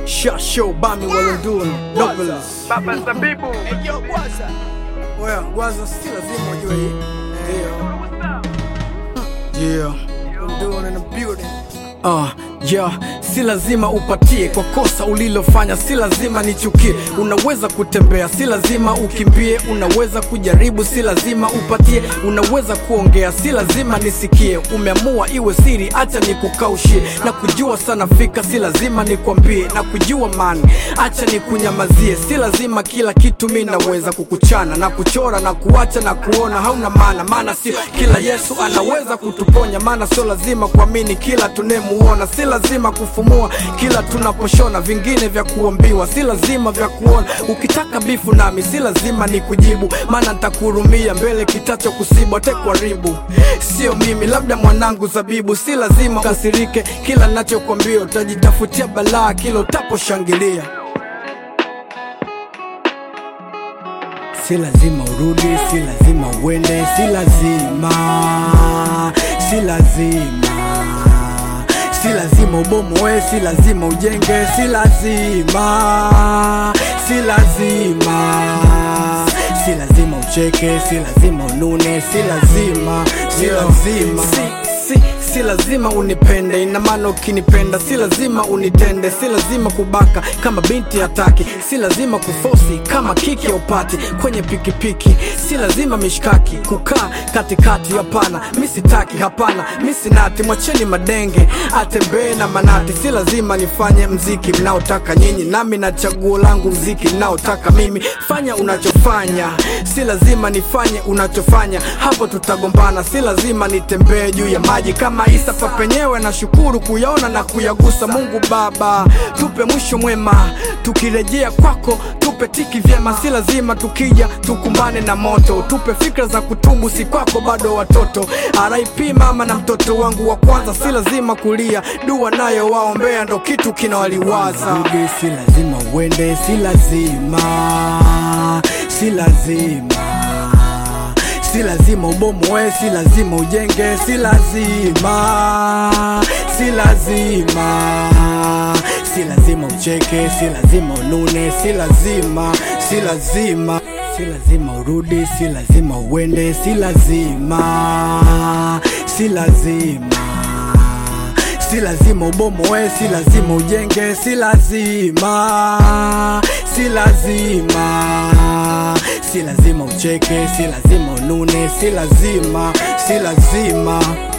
Shot show Bami Walundun Novelist Baba Zabibu. Oya, Gwaza si lazima ujue hii Yeah Yeah Walundun in the building Uh, yeah, si lazima upatie kwa kosa ulilofanya, si lazima nichukie. Unaweza kutembea, si lazima ukimbie. Unaweza kujaribu, si lazima upatie. Unaweza kuongea, si lazima nisikie. Umeamua iwe siri, acha nikukaushie. Na kujua sana fika, si lazima nikwambie. Na kujua mani, acha nikunyamazie. Si lazima kila kitu mi naweza kukuchana na kuchora na kuacha na kuona hauna maana, maana sio kila Yesu anaweza kutuponya, maana sio lazima kuamini kila tunemuona, si lazima kufumua kila tunaposhona, vingine vya kuambiwa, si lazima vya kuona. Ukitaka bifu nami, si lazima nikujibu, maana nitakuhurumia mbele kitacho kusibu, atekwaribu sio mimi, labda mwanangu Zabibu. Si lazima kasirike kila nachokwambia, utajitafutia balaa kila utaposhangilia. Si lazima urudi, si lazima uende, si lazima, si lazima, si lazima ubomoe, si lazima ujenge, si lazima, si lazima, si lazima ucheke, si lazima unune, si lazima, si lazima, si, si, si lazima unipende, ina maana ukinipenda si lazima unitende, si lazima kubaka kama binti hataki, si lazima kufosi kama kiki ya upati kwenye pikipiki, si lazima mishkaki kukaa katikati, hapana, mi sitaki, hapana, mi sinati, mwacheni madenge atembee na manati, si lazima nifanye mziki mnaotaka nyinyi, nami na chaguo langu mziki mnaotaka mimi, fanya unachofanya, si lazima nifanye unachofanya, hapo tutagombana, si lazima nitembee juu ya maji kama Isa papenyewe, na shukuru kuyaona na kuyagusa. Mungu Baba, tupe mwisho mwema, tukirejea kwako tupe tiki vyema, si lazima tukija tukumbane na moto, tupe fikra za kutubu, si kwako bado watoto. RIP mama na mtoto wangu wa kwanza, si lazima kulia, dua nayo waombea ndo kitu kinawaliwaza. Rudi, si lazima uende, si lazima, si lazima si lazima ubomoe, si lazima ujenge, si lazima, si lazima, si lazima ucheke, si lazima unune, si lazima, si lazima, si lazima urudi, si lazima uende, si lazima, si lazima si lazima ubomoe, si lazima ujenge, si lazima, si lazima, si lazima ucheke, si lazima unune, si lazima, si lazima